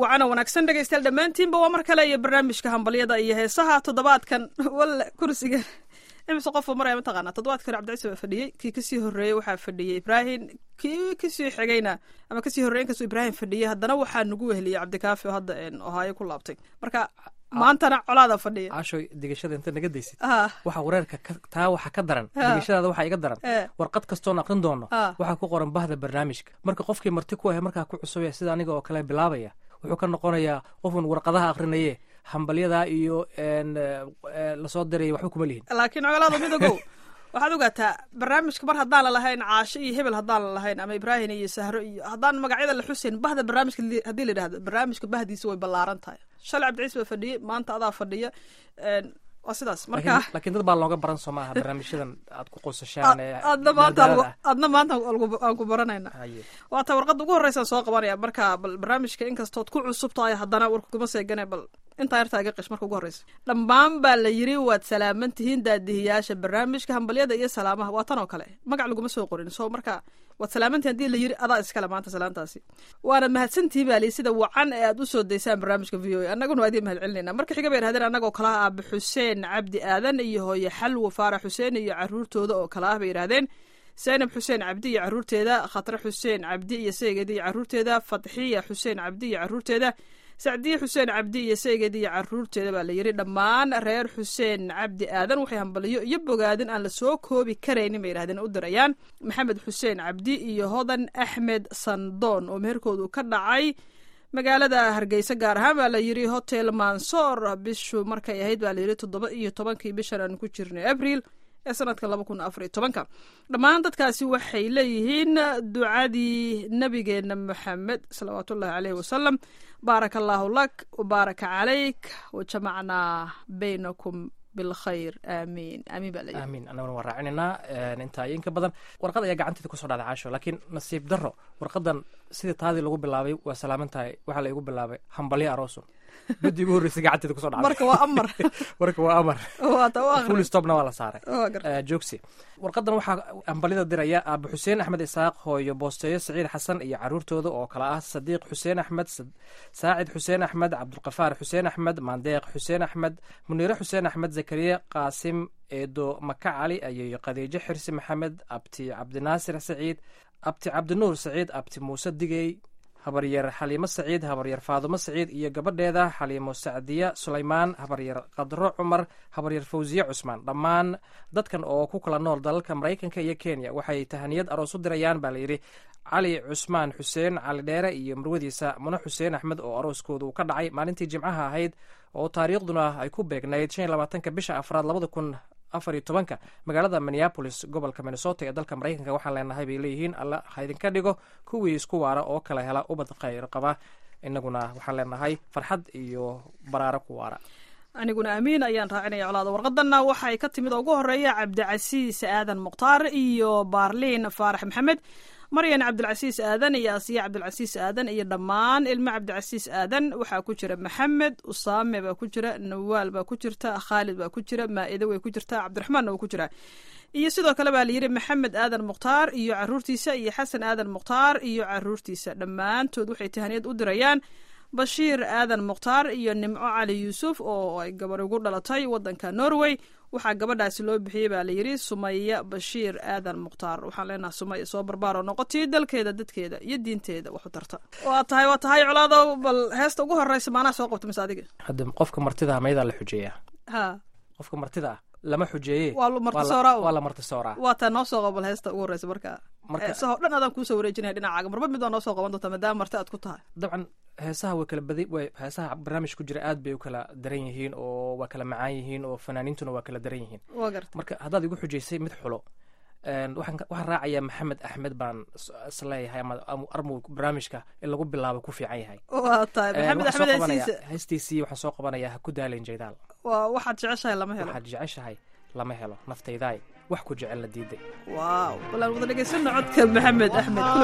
wacana wanaagsan dhegaystayaal dhammaantiinba waa mar kale iyo barnaamijka hambalyada iyo heesaha toddobaadkan walle kursiga imise qofuu maraya mataqaanaa toddobaadkan cabdicisi baa fadhiyey kii kasii horreeyey waxaa fadhiyey ibraahim kii kasii xigayna ama kasii horreeyen kasuu ibraahim fadhiyey haddana waxaa nagu weheliyey cabdikaafi oo hadda ohaayo ku laabtay marka maantana colaada fadhiya caashoy digashada inta naga daysid ah waxa wareerka ka- taa waxa ka daran Ha. digashadaada waxaa iga daran Eh. warqad kastoon aqrin doono Ah. waxaa ku qoran bahda barnaamijka marka qofkii marti ku ahe markaa ku cusubaya sida aniga oo kale bilaabaya wuxuu ka noqonayaa qofun warqadaha aqrinaye hambalyadaa iyo en, eh, eh, lasoo diraya waxba kuma lihin laakiin colaada midogow waxaad ogaataa barnaamijka mar haddaan la lahayn caasho iyo hebel haddaan la lahayn ama ibraahim iyo sahro iyo haddaan magacyada la xuseyn bahda barnaamijka li- haddii la yidhahdo barnaamijka bahdiisa way ballaaran tahay shalay cabdiciis baa fadhiyey maanta adaa fadhiya En, waa sidaas marka laakiin laakiin dad baa looga baran soo maaha barnaamijyadan aad ku qosashaan ee adna maanta madadaalada ah. adna maanta algu- aan ku baranayna Haye. waata warqadda ugu horreysaan soo qabanaya marka bal barnaamijka inkastood ku cusub tahay haddana warka kuma seegane bal intaa yartaa iga qish marka ugu horreysa dhammaan baa la yiri waad salaaman tihiin daadihiyaasha barnaamijka hambalyada iyo salaamaha waa tan oo kale magac laguma soo qorin so marka waad salaamantihin haddii la yiri adaa iskale maanta salaantaasi waana mahadsantihiin baa lii sida wacan ee aad usoo daysaan barnaamijka v o a annaguna waa idiin mahad celinayna marka xiga bay yidhahdeen annagoo kala ah aabe xuseen cabdi aadan iyo hooye xalwo faarax xuseen iyo caruurtooda oo kala ah bay yidhahdeen zaynab xuseen cabdi iyo caruurteeda khatre xuseen cabdi iyo seegeeda iyo caruurteeda fatxiya xuseen cabdi iyo caruurteeda sacdiye xuseen cabdi iyo seegeeda iyo caruurteeda baa la yiri dhammaan reer xuseen cabdi aadan waxay hambaliyo iyo bogaadin aan la soo koobi karaynin bay yidhahdeen u dirayaan maxamed xuseen cabdi iyo hodan axmed sandoon oo meherkoodu ka dhacay magaalada hargeysa gaar ahaan baa la yiri hotel mansoor bishu markay ahayd baa la yiri toddoba iyo tobankii bishan aan ku jirnay abriil ee sanadka laba kun afar iyo tobanka dhammaan dadkaasi waxay leeyihiin ducadii nabigeena maxamed salawaatullahi caleyhi wasalam baaraka allaahu lak wabaaraka calayk wajamacnaa baynakum bilkhayr aamiin aamiin baa leeyihi aamin annaguna waan raacinaynaa intaa iyo inka badan warqad ayaa gacanteeda kusoo dhacday caasho laakiin nasiib darro warqadan sidii taadii lagu bilaabay waa salaaman tahay waxaa la igu bilaabay hambalyo aroosun midii ugu horreysay gacanteeda kusoo dhacday marka waa amar marka waa amar waata u full aqri stopna waa la saaray waa garta Eh, joogsi warqadan waxaa hambalyada diraya aaba xuseen axmed isaaq hooyo boosteeyo saciid xasan iyo caruurtooda oo kale ah sadiiq xuseen axmed Sad- saacid xuseen axmed cabdulqafaar xuseen axmed maandeeq xuseen axmed muniire xuseen axmed zakariya qaasim eedo maka cali iyo khadiijo xirsi maxamed abti cabdinaasir saciid abti cabdinuur saciid abti muuse digey habaryar xaliimo saciid habaryar faadumo saciid iyo gabadheeda xaliimo sacdiya sulaymaan habaryar qadro cumar habaryar fawsiye cusmaan dhammaan dadkan oo ku kala nool dalalka maraykanka iyo kenya waxay tahaniyad aroos u dirayaan baa layidhi cali cusmaan xuseen cali dheere iyo marwadiisa muno xuseen axmed oo arooskooda uu ka dhacay maalintii jimcaha ahayd oo taariikhduna ay ku beegnayd shan iyo labaatanka bisha afraad labada kun afar iyo tobanka magaalada minneapolis gobolka minnesota ee dalka maraykanka waxaan leenahay bay leeyihiin alla ha idinka dhigo kuwii isku waara oo kala hela ubad khayr qaba inaguna waxaan leenahay farxad iyo baraaro ku waara aniguna amiin ayaan raacinaya colaada warqadanna waxay ka timid oo ugu horeeya cabdicasiis aadan mukhtaar iyo baarliin faarax maxamed maryan cabdilcasiis aadan iyo asiya cabdilcasiis aadan iyo dhammaan ilmo cabdicasiis aadan waxaa ku jira maxamed usaame baa ku jira nawaal baa ku jirta khaalid baa ku jira maa-ide way ku jirta cabdiraxmaanna waa ku jira iyo sidoo kale baa layidhi maxamed aadan mukhtaar iyo caruurtiisa iyo xasan aadan mukhtaar iyo caruurtiisa dhammaantood waxay tahaniyad u dirayaan bashiir aadan mukhtaar iyo nimco cali yuusuf oo ay gabar ugu dhalatay wadanka norway waxaa gabadhaasi loo bixiyey baa layidhi sumaya bashiir aadan mukhtaar waxaan leenaha sumaya soo barbaaro noqotii dalkeeda dadkeeda iyo diinteeda wax u tarta waa tahay waa tahay colaadow bal heesta ugu horeysa maanaa soo qabta mise adiga hadda qofka martida ah mayadaa la xujeeyaa ha qofka martida ah lama xujeeye waa lu marti waa la- sooraa un. waa la marti sooraa waa taa noo soo qabal heesta ugu horeysa marka Marka- heesahoo dhan adaan kuusoo wareejinaya dhinacaaga marba mid waa noo soo qaban doonta maadaama marti aad ku tahay dabcan heesaha way kala badi way heesaha barnaamij ku jira aad bay u kala daran yihiin oo waa kala macaan yihiin oo fanaaniintuna waa kala daran yihiin waa garta marka haddaad igu xujaysay mid xulo een, waxaan ka- waxaan raacayaa maxamed axmed baan is- isleeyahay ama ama armu barnaamijka in lagu bilaabo ku fiican yahay waa tahay Een, maxamed waxaan soo axmed qabanayaa- heesiisa heestiisii waxaan soo qabanayaa ha ku daalin jaydaal waa waxaad jeceshahay lama helo waxaad jeceshahay lama helo naftaydaay wax ku jecel la diiday waaw bal aan wada dhegaysano codka maxamed axmed kulo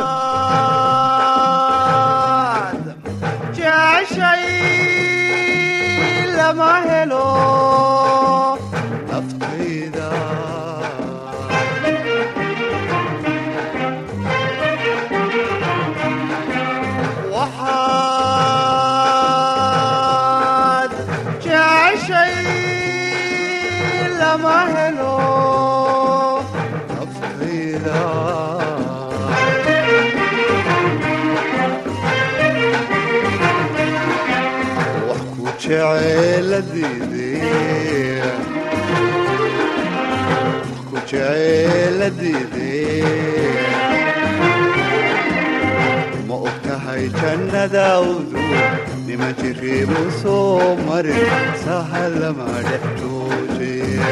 jeceshay lama helo naftayda waxaa lama helo naftayda wax ku jeceeladiidee wax ku jeceeladiidee ma og tahay jannadaawdu niman jiriibu soo marin sahalama dhex jooje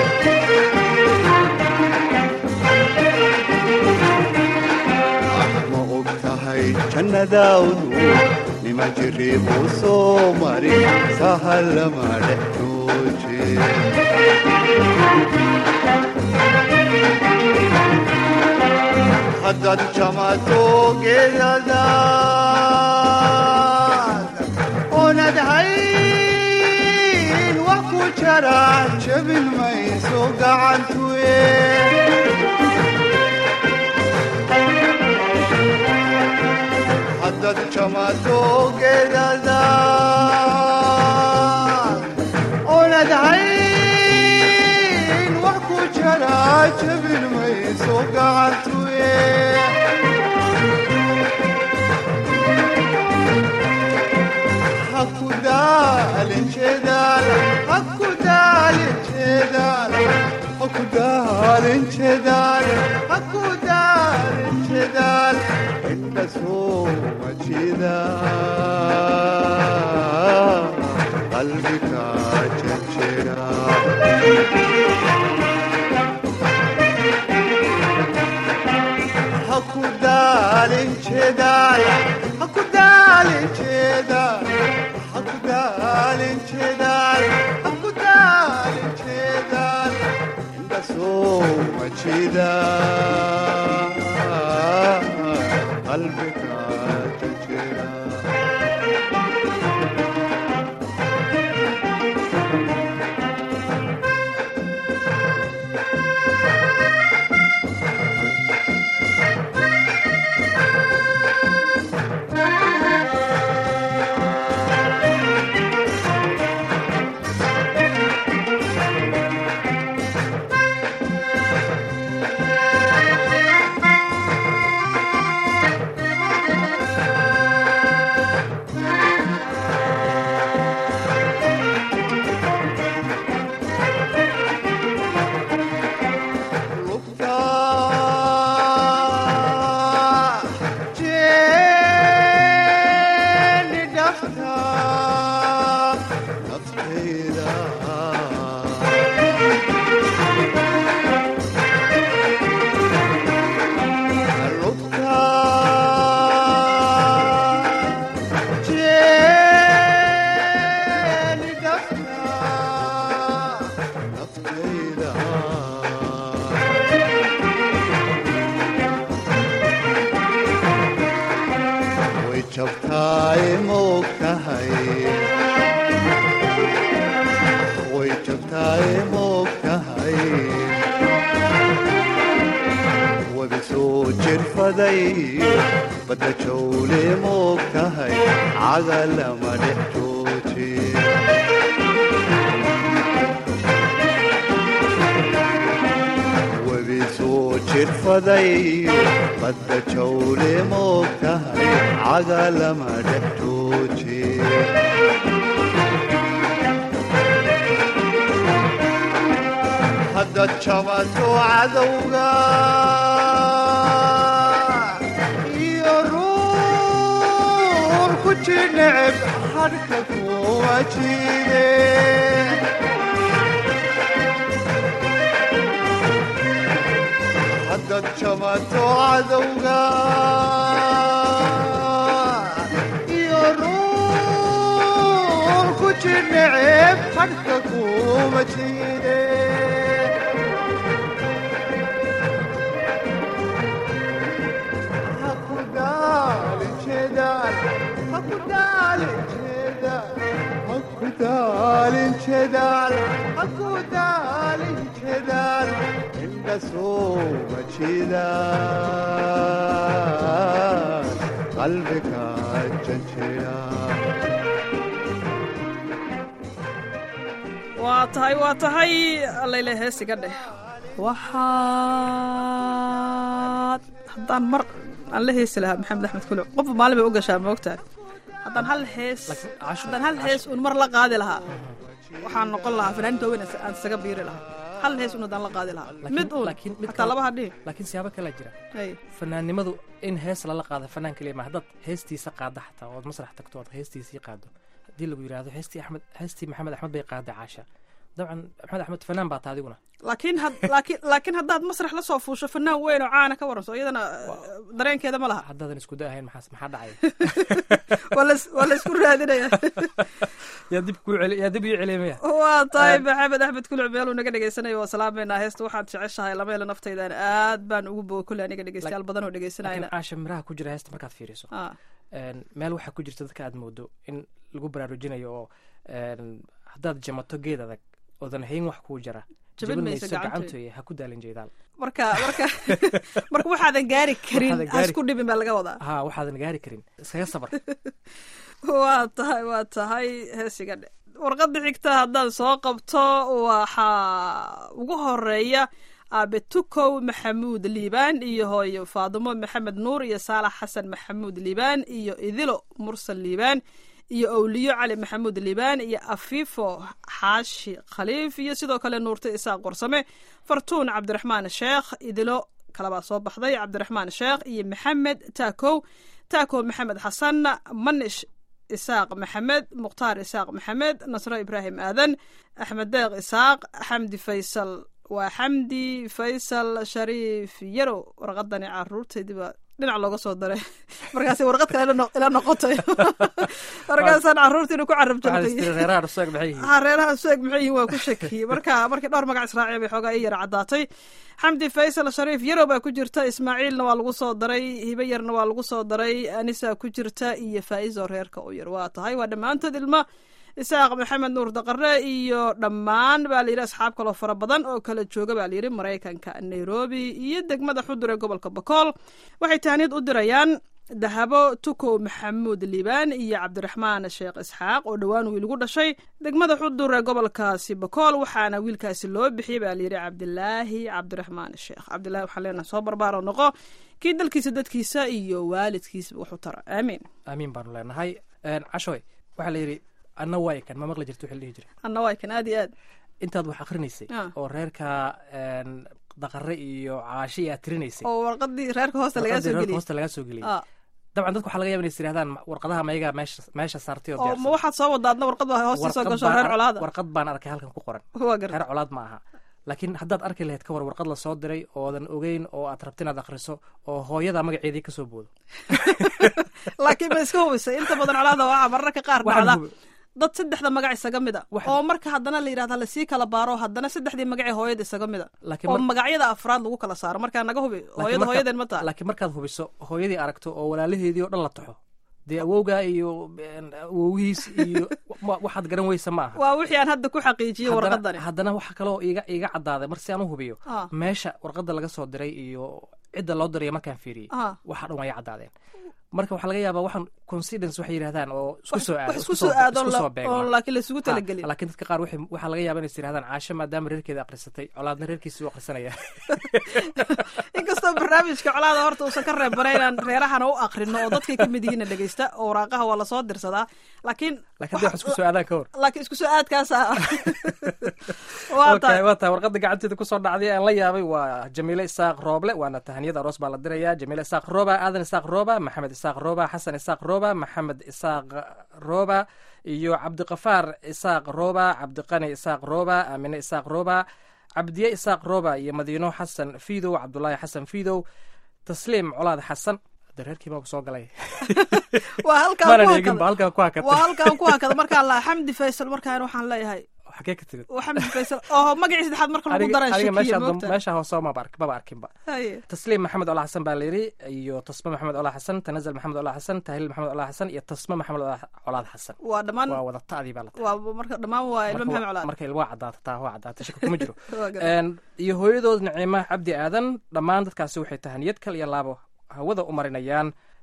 ma og tahay jannadaawdu niman jiriibu soo marin sahalama dhex jooje haddaad jamato geedadaad oonad hayn wax ku jara jabin mayso gacantuye haddaad jamato geedadaad oonad hayn wax ku jara jabin mayso gacantuye hakudaalin jeedaal hakudaalin jeedaal hakudaalin jeedaal hakudaalin jeedaal inta sooma jeeda qalbiga jejera hakudaalin jeedaal hakudaalin jeedaal hakudaalin jeedaal hakudaalin jeedaal inta sooma jeeda qalbiga jejera lugta jeeni dhafta naftayda lugta jeeni dhafta naftayda way jabtaay moog tahay way jabtaay moog tahay wabi soo jirfaday badda jawle moog tahay cagalama dhex jooje webi soo jirfaday badda jawle moog tahay cagalama dhex jooje haddaad jabato cadowga iyo ruur ku jineceb hadhka kuwa jide haddaad jamato cadowga iyo ruur ku jineceb hadhka kuma jide hakudaalin jeedaal hakudaalin jeedaal hakudaalin jeedaal hakudaalin jeedaal inda sooma jeedaal qalbiga janjeera waa waa tahay waa tahay allayle heesiga dheh waxaad haddaan mar aan la heesi lahaa maxamed axmed kuluc qofba maalin bay u gashaa moogtahay haddaan hal hees Laakiin casho- haddaan hal hees un mar la qaadi lahaa waxaan noqon lahaa fanaaniinta weyn aan isaga biiri lahaa hal hees un haddaan la qaadi lahaa Laakiin- mid un laakiin mid hataa kale- laba hadhihi laakiin siyaabo kalea jira Hay. fanaannimadu in hees lala qaado fanaan keliya ma haddaad heestiisa qaadda xataa ood masrax tagto ood heestiisii qaado haddii lagu yidhaahdo heestii axmed heestii maxamed axmed bay qaaday caasha dabcan maxamed axmed fanaan baa taa adiguna laakiin had- laakiin laakiin haddaad masrax la soo fuusho fanaan weyn oo caana ka waranso iyadana dareenkeeda ma laha haddaadan isku da ahayn maxaa maxaa dhacaya waa las- waa la isku raadinaya yaa dib kuu celi yaa dib ii celimaya waa tahay maxamed axmed kuluc meeluu naga dhegeysanaya waa salaameynaa heesta waxaad jeceshahay lama helo naftaydan aad baan ugu boga kulle aniga dhegeystayaal badan oo laakiin dhegeysanayna caasha miraha ku jira heesta markaad fiiriso Ah, een, meel waxaa ku jirta dadka aad moodo in lagu baraarujinayo oo een, haddaad jamato geed adag oodan hayn wax kuu jara Jabin mayso gacantoy. gacantoy ha ku daalin jeedaal marka marka marka waxaadan gaari karin Waxaadan ha gaari- isku dhibin baa laga wadaa haa waxaadan gaari karin iskaga sabar waa tahay waa tahay heesiga dhe warqadda xigta haddaan soo qabto waxaa ugu horeeya aabe tukow maxamuud liibaan iyo hooyo faadimo maxamed nuur iyo saalax xasan maxamuud liibaan iyo idilo mursal liibaan iyo owliyo cali maxamuud liibaan iyo afiifo xaashi khaliif iyo sidoo kale nuurta isaaq qorsame fartuun cabdiraxmaan sheekh idilo kalabaa soo baxday cabdiraxmaan sheekh iyo maxamed taakow taakow maxamed xasan manish isaaq maxamed mukhtaar isaaq maxamed nasro ibraahim aadan axmed deeq isaaq xamdi faysal waa xamdi faysal shariif yarow warqadani caruurtaydiba dhinac looga soo daray markaas warqad kale ila no- ila noqotay markaasaan caruurtiina ku carab waxaad jirtay istiri reeraha dhuseeg maxay yihiin ha reeraha sueg maxay yihiin waa ku shakiyey marka markii dhowr magac israaciya bay xoogaa ii yara caddaatay xamdi faysal shariif yarow baa ku jirta ismaaciilna waa lagu soo daray hibe yarna waa lagu soo daray anisa ku jirta iyo faa'izo reerka u yar waa tahay waa dhammaantood ilma isaaq maxamed nuur daqare iyo dhammaan baa layidhi asxaab kaloo fara badan oo kala jooga baa layidhi maraykanka nairobi iyo degmada xudur ee gobolka bakool waxay tahniyad u dirayaan dahabo tukow maxamuud liibaan iyo cabdiraxmaan sheekh isxaaq oo dhowaan wiil ugu dhashay degmada xudur ee gobolkaasi bakool waxaana wiilkaasi loo bixiyey baa layidhi cabdilaahi cabdiraxmaan sheekh cabdilahi waxaan leenahay soo barbaaro noqo kii dalkiisa dadkiisa iyo waalidkiisba wax u tara aamiin aamiin baanu leenahay Een, cashoy waxaa la yidhi anna waay kan ma maqli jirta wixii la dhihi jiray anna waa kan aad iyo aad intaad wax akrinaysay Ah. oo reerka een, daqare iyo caashi aad tirinaysay oo warqadii reerka hoosta lagaa warqaddii soo reerka geliyey hoosta lagaa soo geliyey Ah, dabcan dadku waxaa laga yaba inay is yidhahdaan "Ma- warqadaha mayagaa meesha meesha saartay oo oo ma diyaarsan." waxaad soo wadaadna warqad baa hoosta soo Warqad gasho baan reer ar- colaada warqad baan arkay halkan ku qoran waa garta reer colaad ma aha laakiin haddaad arki lahayd ka war warqad la soo diray oodan ogeyn oo aad rabta inaad akhriso oo hooyada magaceedii ka soo boodo laakiin ma iska hubisay inta badan colaada waxaa mararka qaar Waxaan dhacda hubi- dad saddexda magac isaga mid a Waxaan- oo marka haddana la yidhahda lasii kala baaro haddana saddexdii magacee hooyada isaga mid a laakiin oo mar- magacyada afraad lagu kala saaro markaa naga hubi laakiin hooyada marka- hooyadeen ma taha laakiin markaad hubiso hooyadii aragto oo walaalaheedii oo dhan la taxo dee awowgaa iyo een, awowihiis iyo wa- waxaad garan weysa ma aha waa wixii aan hadda ku xaqiijiyey Haddana- warqadani haddana waxa kaloo iiga iiga caddaaday mar si aan u hubiyo Ah. meesha warqadda laga soo diray iyo cidda loo diraya markaan fiiriyey Ah. waxa dhan waa iga caddaadeen marka waxaa laga yaabaa waxaan coincidence waxay yidhahdaan oo isku soo aado wax isku soo aadoon isku soo la- beegma oon laakiin laisugu Ha, talagelin laakiin dadka qaar waxay- waxaa laga yaaba inay is yidhahdaan caasho maadaama reerkeeda akhrisatay colaadna reerkiisii u akhrisanaya inkastoo barnaamijka colaada horta uusan ka reebana inaan reerahana u akrino oo dadkay ka mid yihiina dhegeysta oo waraaqaha waa lasoo dirsadaa laakiin laakiin hadday wax isku soo aadaan ka hor laakiin isku soo aadkaasa waa Okay, tahay waa tahay warqadda gacanteeda kusoo dhacday aan la yaabay waa jamiile isaaq rooble waana tahaniyada aroos baa la diraya jamiile isaaq rooba aadan isaaq rooba maxamed isaaq rooba xasan isaaq rooba maxamed isaaq rooba iyo cabdiqafaar isaaq rooba cabdiqani isaaq rooba aamine isaaq rooba cabdiye isaaq rooba iyo madiino xasan fiidow cabdulaahi xasan fiidow tasliim colaad xasan de reerkii baa soo galay waa halkaan maanan ku eegin ba hakada halkaa ku hakatay waa halkaan ku hakada markaan laa xamdi faysal markaan waxaan leeyahay xagee ka timid waa xamdi faysal oo magacii saddexaad marka lagu aniga daran aniga shakiye meesha moogta meesha hoose maba ark- maba arkinba Haye. tasliim maxamed ola xasan baa layidhi iyo tasme maxamed ola xasan tanazal maxamed ola xasan tahliil maxamed ola xasan iyo tasme maxamed Ola- colaad xasan waa dhammaan waa wada ta'dii baa la tahay waa marka dhammaan waa ilmo Marka maxamed wa- colaad marka ilwaa caddaata taa waa caddaata shaka kuma jiro Waa garta. Een, iyo hooyadood naciima cabdi aadan dhammaan dadkaasi waxay tahaniyad kal iyo laabo hawada u marinayaan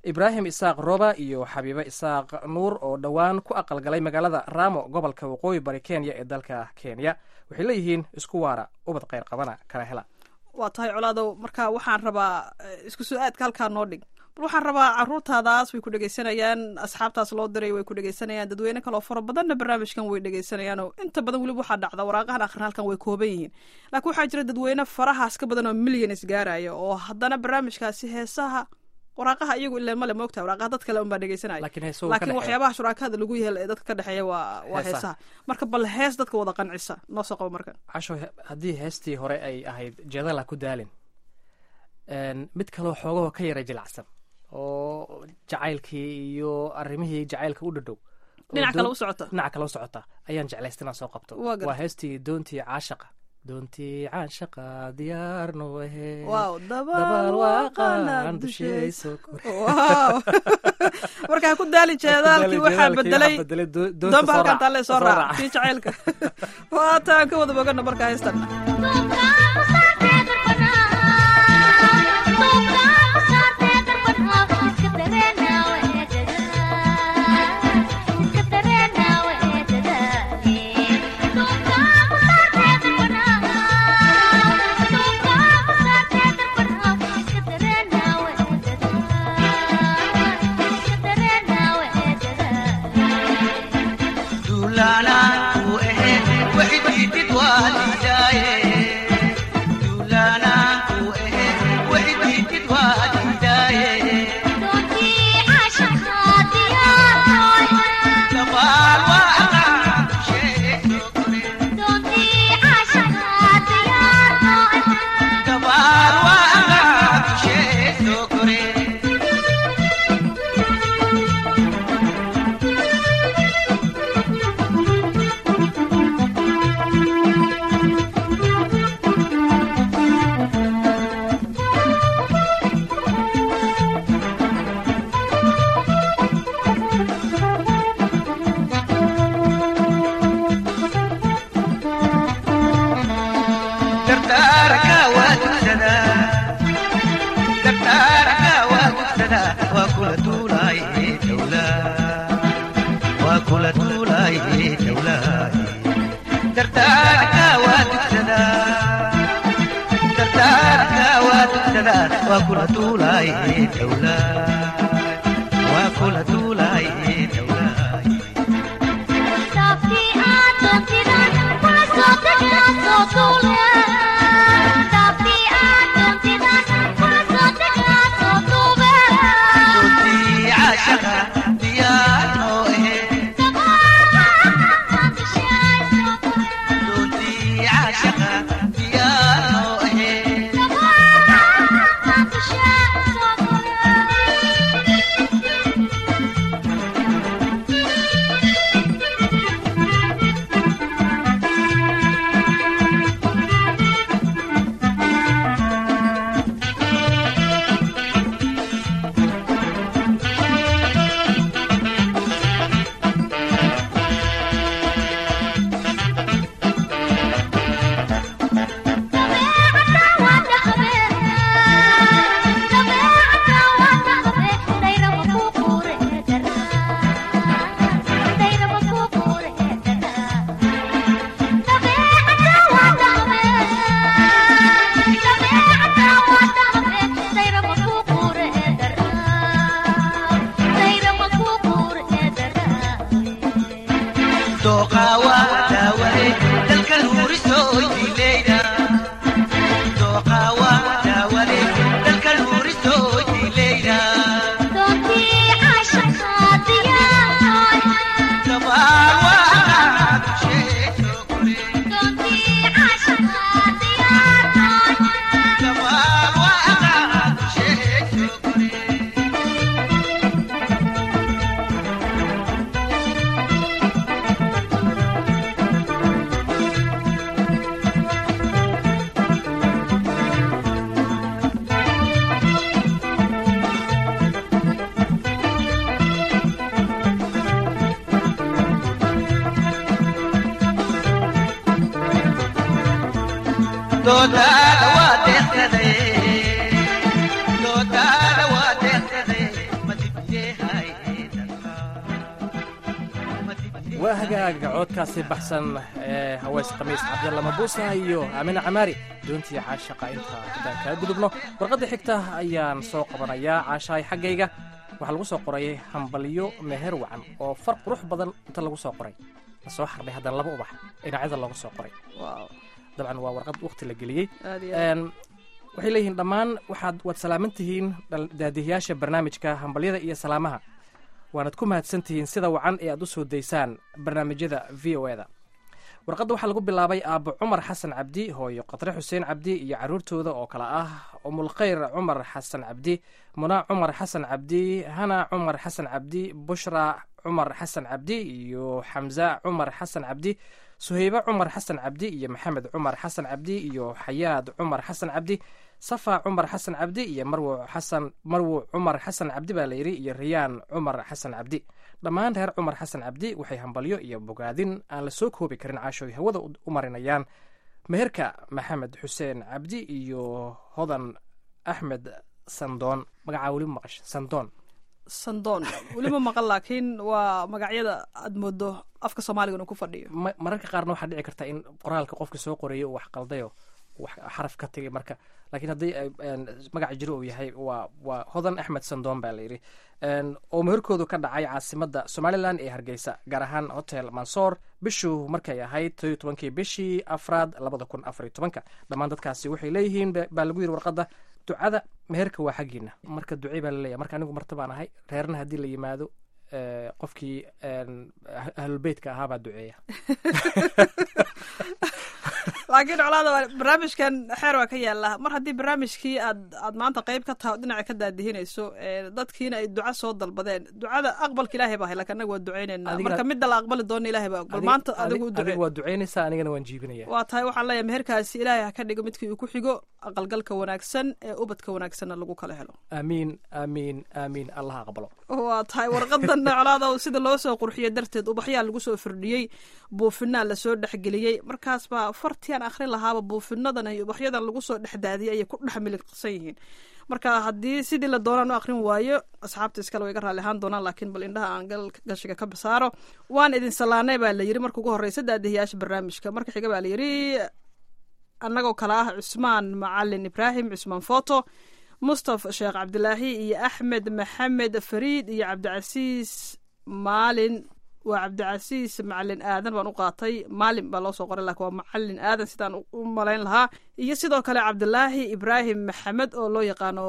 ibraahim isaaq roba iyo xabiibe isaaq nuur oo dhowaan ku aqalgalay magaalada ramo gobolka waqooyi bari kenya ee dalka kenya waxay leeyihiin isku waara ubad kheyr qabana kala hela waa tahay colaadow marka waxaan rabaa eh, isku soo aadka halkaa noo dhig bal waxaan rabaa caruurtaadaas way ku dhegeysanayaan asxaabtaas loo diray way ku dhegeysanayaan dadweyne kaloo fara badanna barnaamijkan way dhegeysanayaan oo inta badan weliba waxaa dhacda waraaqahan akhrin halkan way kooban yihiin laakiin waxaa jira dadweyne farahaas ka badan oo milyanis gaaraya oo haddana barnaamijkaasi heesaha waraaqaha iyagu ileen male moogtahay waraaqaha dad kale unbaa dhegeysanaya laakiin heesuhu ka laakiin dhexeeya. waxyaabaha shuraakada lagu yeela ee dadka ka dhexeeya waa waa Heesaha. heesaha marka bal hees dadka wada qancisa noo soo qabo marka casho he- haddii heestii hore ay ahayd jeedala ku daalin een, mid kaloo xoogahoo ka yara jilacsan oo jacaylkii iyo arrimihii jacaylka u dhadhow oo dhinac kale doon- u socota dhinaca kale u socota ayaan jeclaysta inaan soo qabto Waa gartay. waa heestii doontii caashaqa doontii caashaqa diyaarno ahe waaw dabaal dabaal waaqaan waaqaan dushayso dushayso waaw markaa ku daali jeedaalkii waxaa bedelay doonba halkan taalle soo raac kii jacaylka waa taan ka wada bogana markaa haystan wakula tulay dawla wakula tulay dawla Sunti ashaka diyano eh Sunti ashaka diyano eh Doqawa dawale dalka luuriso dileyda Doqawa dawale dalka luuriso dileyda Kabawa sheeto kore Kabawa sheeto kore doodaada waa deeqsaday doodaada waa deeqsaday ma waa hagaaga coodkaasi baxsan ee haweys khamiis cabdalla mabuusa iyo aamina camaari doontii caashaqa inta haddaan kaa gudubno warqadda xigta ayaan soo qabanayaa caashahay xaggayga waxaa lagu soo qoray hambalyo meher wacan oo far qurux badan inta lagu soo qoray la soo xardhay haddana laba ubax dhinacyada looga soo qoray waaw dabcan waa warqad waqti la geliyey aad iyo aad Een, waxay leeyihiin dhammaan waxaad waad salaaman tihiin dhal- daadihiyaasha barnaamijka hambalyada iyo salaamaha waanad ku mahadsan tihiin sida wacan ee aad u soo daysaan barnaamijyada v o eda warqadda waxaa lagu bilaabay aabbo cumar xasan cabdi hooyo qatre xuseen cabdi iyo caruurtooda oo kale ah umulkhayr cumar xasan cabdi muna cumar xasan cabdi hana cumar xasan cabdi bushra cumar xasan cabdi iyo xamza cumar xasan cabdi suhaybe cumar xasan cabdi iyo maxamed cumar xasan cabdi iyo xayaad cumar xasan cabdi safa cumar xasan cabdi iyo marwo xasan marwo cumar xasan cabdi baa layidhi iyo riyaan cumar xasan cabdi dhammaan reer cumar xasan cabdi waxay hambalyo iyo bogaadin aan la soo koobi karin caashooy hawada u u marinayaan meherka maxamed xuseen cabdi iyo hodan axmed sandoon magacaa weli ma maqash sandoon sandoon weliba maqan laakiin waa magacyada aad moodo afka soomaaliga inuu ku fadhiyo ma- mararka qaarna waxaa dhici karta in qoraalka qofka soo qoreeyo uu wax qaldayo wax xaraf ka tegay marka laakiin haddii ay, een, magaca jiro uu yahay waa waa hodan axmed sandoon baa layidhi Een, oo meherkoodu ka dhacay caasimadda somalilan ee hargeysa gaar ahaan hotel mansoor bishuu markay ahayd todoiyo tobankii bishii afraad labada kun afar iyo tobanka dhammaan dadkaasi waxay leeyihiin ba- baa lagu yidhi warqadda ducada meherka waa xaggiina marka ducey baa laleeyahay marka anigu marta baan ahay reerna haddii la yimaado ee, qofkii een, ah- ahlulbeytka ahaa baa duceeya laakiin colaada waa- barnaamijkan xeer waa ka yaala mar haddii barnaamijkii aad aad maanta qayb ka tahay oo dhinaca ka daadihinayso ee, dadkiina ay duca soo dalbadeen ducada aqbalka ilaahay baa hay laakiin anaga waa ducaynaynaa Adigana- marka midda la aqbali doona ilaahay baa aqbal Adig- maanta adig- adigu u ducee adigu waa duceynaysaa anigana waan jiibinaya waa tahay waxaan leeyahay meherkaasi ilaahay ha ka dhigo midkii uu ku xigo aqalgalka wanaagsan ee ubadka wanaagsanna lagu kala helo aamiin aamiin aamiin allah aqbalo waa tahay warqadan colaada sida loo soo qurxiyey darteed ubaxyaa lagu soo firdhiyey buufinaa lasoo dhexgeliyey markaas baa fartian akhrin lahaaba buufinadan iyo ubaxyadan lagu soo dhexdaadiyey ayay ku dhex miliqsan yihiin marka haddii sidii la doonaan u akhrin waayo asxaabta iskale way ga raalli ahaan doonaan laakiin bal indhaha aan gal gashiga ka bisaaro waan idin salaanay baa la yidhi marka ugu horreysa daadihiyaasha barnaamijka marka xiga baa la yidhi annagoo kale ah cusmaan macalin ibraahim cusmaan foto mustafa sheekh cabdilaahi iyo axmed maxamed fariid iyo cabdicasiis maalin waa cabdicasiis macalin aadan baan u qaatay maalin baa loo soo qoray laakiin waa macalin aadan sidaan u- u malayn lahaa iyo sidoo kale cabdilaahi ibraahim maxamed oo loo yaqaano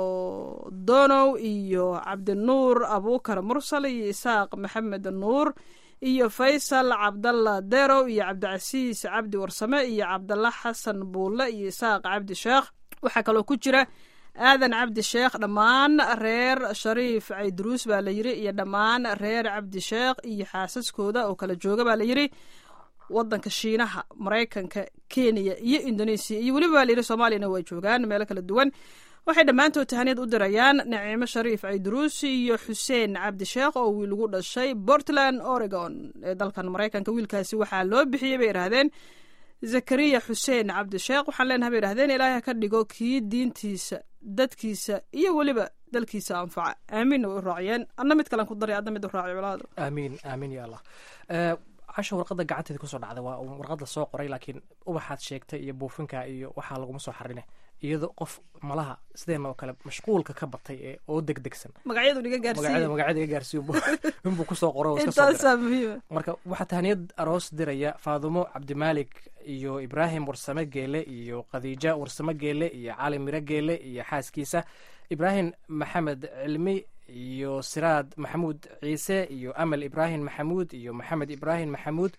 donow iyo cabdinuur abuukar mursal iyo isaaq maxamed nuur iyo faysal cabdalla derow iyo cabdicasiis cabdi warsame iyo cabdalla xasan buulle iyo isaaq cabdi sheekh waxaa kaloo ku jira aadan cabdi sheekh dhammaan reer shariif cayduruus baa la yidhi iyo dhammaan reer cabdi sheekh iyo xaasaskooda oo kala jooga baa la yidhi wadanka shiinaha maraykanka kenya iyo indonesia iyo weliba baa la yidhi soomaaliyana way joogaan meelo kala duwan waxay dhammaantood tahaniyad u dirayaan naciimo shariif cayduruus iyo xuseen cabdi sheekh oo wiil ugu dhashay portland oregon ee dalkan maraykanka wiilkaasi waxaa loo bixiyey bay idhaahdeen zakariya xuseen cabdi sheekh waxaan leenahay bay idhahdeen ilaahay ha ka dhigo kii diintiisa dadkiisa iyo weliba dalkiisa anfaca aamiinna way u raaciyeen anna mid kalen ku daray adna mid u raaci colaado aamiin aamiin ya allah Eh, casha warqadda gacanteeda kusoo dhacday waa un warqad la soo qoray laakiin ubaxaad sheegtay iyo buufinka iyo waxaa laguma soo xarine iyadoo qof malaha sideena oo kale mashquulka ka batay ee oo degdegsan magacyadu dhiga magacyada gaarsiiye magacyada iga gaarsiiyo inbuu kusoo qoray oo iska soo diray intaasaa muhiima marka waxaa tahaniyad aroos diraya faadumo cabdimaalik iyo ibraahim warsame geele iyo khadiija warsame geele iyo cali miro geele iyo xaaskiisa ibraahim maxamed cilmi iyo siraad maxamuud ciise iyo amal ibraahim maxamuud iyo maxamed ibraahim maxamuud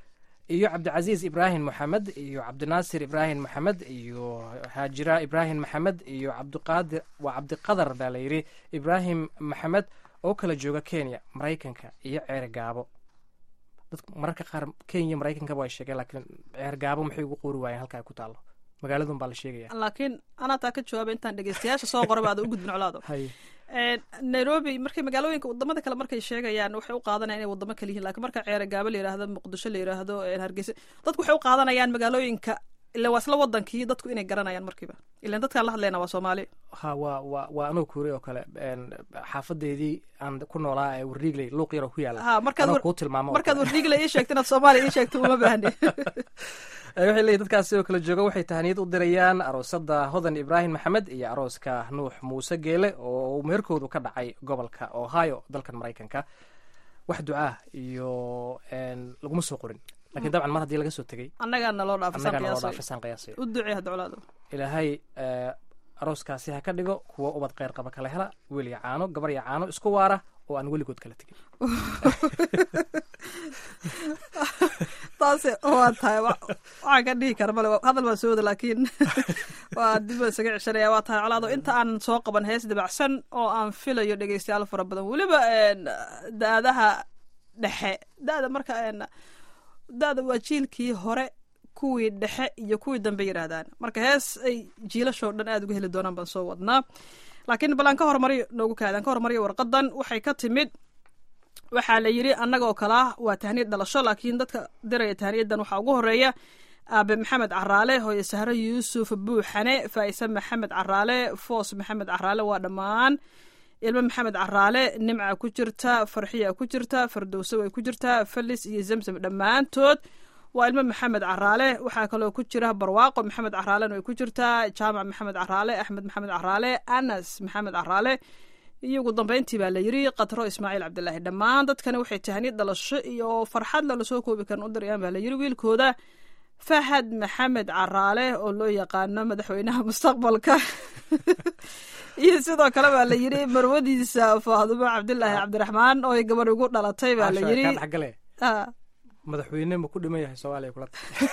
iyo cabdicasiis ibraahim maxamed iyo cabdinaasir ibraahim maxamed iyo haajira ibraahim maxamed iyo cabdiqaadir waa cabdiqadar baa la yidhi ibraahim maxamed oo kala jooga kenya maraykanka iyo ceere gaabo dadku mararka qaar kenya maraykankaba ay sheegeen laakiin ceer gaabo maxay ugu qoori waayeen halka ay ku taallo magaaladun baa la sheegaya laakiin anaa taa ka jawaabay intaan dhegeystayaasha soo qoraba aada u gudbin colaado hay Een, nairobi markay magaalooyinka wadamada kale markay sheegayaan waxay u qaadanayaan inay wadamo kale yihiin laakiin marka ceere gaabo la yidhaahdo muqdisho la yidhaahdo een, hargeysa dadku waxay u qaadanayaan magaalooyinka ilan waa isla wadankii dadku inay garanayaan markiiba ilan dadkaan la hadlayna waa soomaali ha waa waa waa anoo kuuri oo kale een, xaafadeedii aan ku noolaa ee warriigley luuq yaroo ku yaala ha markaad anoo war- kuu tilmaamo oo markaad kale. wardiigla ii sheegto inaad soomaaliya ii sheegto uma baahni Eh, waxay leeyihin dadkaas sidoo kale jooga waxay tahaniyad u dirayaan aroosada hodan ibraahim maxamed iyo arooska nuux muuse geele oo meherkoodu ka dhacay gobolka ohio dalkan maraykanka wax ducaa iyo een, laguma soo qorin lakiin dabcan mar haddii laga soo tegey annagaa naloo dhaafisaan annagaa naloo qiyaasay dhaafisaan qiyaasay u ducee hadda colaado ilaahay eh, arooskaasi ha ka dhigo kuwa ubad kheyr qaba kala hela wiil iyo caano gabar iyo caano isku waara oo aan weligood kala tegin taasi waa tahay wa- waxaan ka dhihi kara male hadal baan soo wada laakiin waa dib baan isaga ceshanaya waa tahay colaado inta aan soo qaban hees dabacsan oo aan filayo dhegeystayaal fara badan weliba een, da-adaha dhexe da-da marka een, da-da waa jiilkii hore kuwii dhexe iyo kuwii dambe yidhaahdaan marka hees ay jiilashoo dhan aada uga heli doonaan baan soo wadnaa laakiin bal aan ka hormariyo noogu kaadaan ka hormariyo warqadan waxay ka timid waxaa la yidhi annaga oo kale ah waa tahniyad dhalasho laakiin dadka diraya tahniyadan waxaa ugu horeeya aabe maxamed caraale hooye sahre yuusuf buuxane faa'ise maxamed caraale foos maxamed caraale waa dhammaan ilmo maxamed caraale nimca ku jirta farxiya ku jirta fardowso way ku jirtaa falis iyo zamzam dhammaantood waa ilmo maxamed caraale waxaa kaloo ku jira barwaaqo maxamed caraalena way ku jirtaa jaamac maxamed caraale axmed maxamed caraale anas maxamed caraale iyo ugu dambeyntii baa la yidhi katro ismaaciil cabdilaahi dhammaan dadkani waxay tahniyad dhalasho iyo farxad lala soo koobi karin u dirayaan baa la yidhi wiilkooda fahad maxamed caraale oo loo yaqaano madaxweynaha mustaqbalka iyo sidoo kale baa la yidhi marwadiisa faadumo cabdilaahi cabdiraxmaan oo ay gabar ugu dhalatay baa la Caasho, yidhi kaa dhexgale Ah, madaxweyne ma ku dhiman yahay soomaaliya kula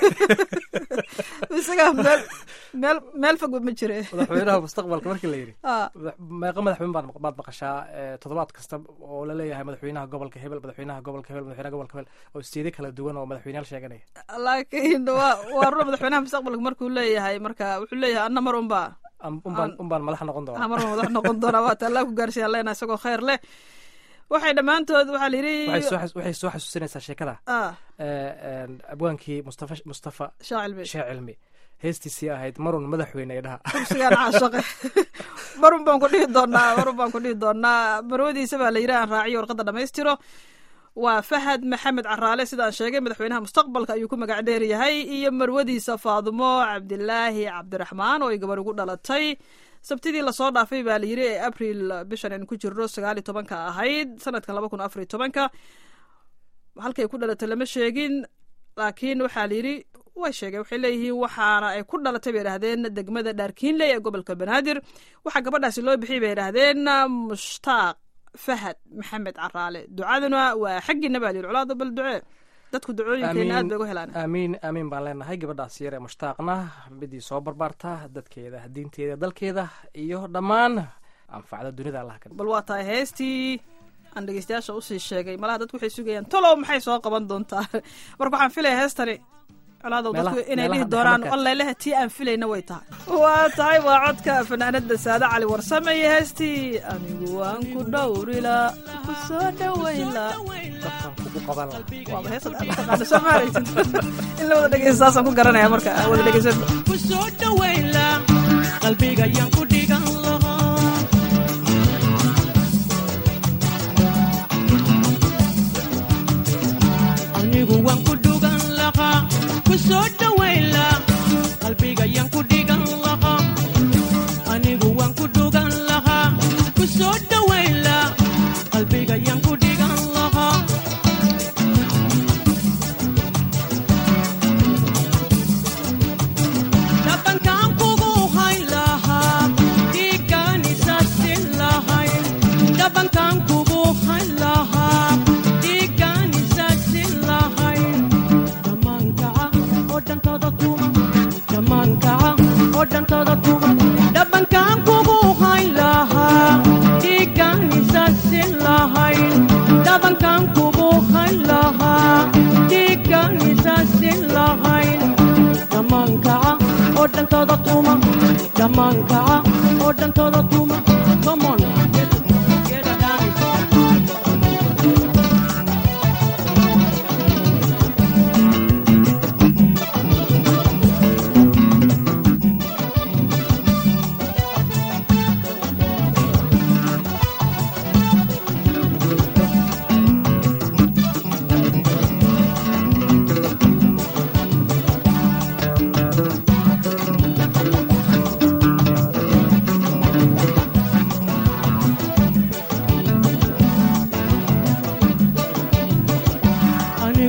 isaga meel meel meel fogba ma jire madaxweynaha mustaqbalka markii la yidhi Ah, madax- meeqa madaxweyne baad baad maqashaa eh, toddobaad kasta oo la leeyahay madaxweynaha gobolka hebel madaxweynaha gobolka hebel madaxweynaha gobolka hebel oo isteede kala duwan oo madaxweyneyaal sheeganaya laakiin waa waa runa madaxweynaha mustaqbalka markuu leeyahay marka wuxuu leeyahay anna mar unbaa Am- unbaan unbaan madax noqon doona mar madax noqon doonaa waa taallaa ku gaarsiiyaan leena isagoo khayr leh waxay dhammaantood waxaa la waxay yidhi soo xas- waxay soo xasuusinaysaa sheekada ah eh, een, abwaankii mustafa mustafa shaacilmi shee cilmi heestiisii ahayd marun madaxweyne ay dhaha kursigaan caashaqe marun baan ku dhihi doonaa marun baan ku dhihi doonaa marwadiisa baa la yidhi aan raaciyo warqadda dhammaystiro waa fahad maxamed caraale sidaan sheegay madaxweynaha mustaqbalka ayuu ku magac dheer yahay iyo marwadiisa faadumo cabdilaahi cabdiraxmaan oo ay gabar ugu dhalatay sabtidii lasoo dhaafay baa la yidhi ee abril bishan aynu ku jirno sagaal iyo tobanka ahayd sanadkan laba kun afar iyo tobanka halkay ku dhalatay lama sheegin laakiin waxaa la yidhi way sheegeen waxay leeyihiin waxaana ay ku dhalatay bay yidhahdeen degmada dhaarkiinley ee gobolka banaadir waxaa gabadhaasi loo bixiyay bay yidhahdeen mushtaaq fahad maxamed caraale ducaduna waa xaggiina baa la yidhi colaada bal ducee dadku ducooyinkeena aad bay uga helaan aamiin aamiin baan leenahay gabadhaas yar ee mushtaaqna midii soo barbaarta dadkeeda diinteeda dalkeeda iyo dhammaan anfacda dunida allah ka bal waa tahay heestii aan dhegeystayaasha usii sheegay malaha dadku waxay sugayaan talow maxay soo qaban doontaa marka waxaan filaya heestani colaadow dadku Meelaha- inay meelaha dhihi doonaan dhexmarkaad. oleleha tii aan filayna way tahay waa tahay waa codka fanaanada saade cali warsame iyo heestii anigu waan ku dhowrila ku soo dhawayla dadkan kugu qaban laha waaba heesad aad u taqaana soo maaraysid in la wada dhegeysta saasaan ku garanaya marka aan wada dhegeysan ku soo dhawaynla qalbiga yaan ku dhigan lahaa anigu waan ku dhugan lahaa ku soo dhawaynla qalbiga yaan ku dhigan lahaa anigu waan ku dhugan lahaa ku soo dhawaynla qalbiga yaan ku dhigan lahaa dhabankaan kugu hayn lahaa dhiiggaanisasin lahayn dhabankaan kugu hayn lahaa dhiiggaanisasin lahayn dhammaankaca oo dhantooda tuma dhammaankaca oo dhantooda tuma dhabankaan kugu hayn lahaa dhiiggaanisasin lahayn dhabankaan kugu hayn lahaa dhiiggaanisasin lahayn dhammaankaca oo dhantooda tuma dhammaankaca oo dhantooda tuma come on get get a dance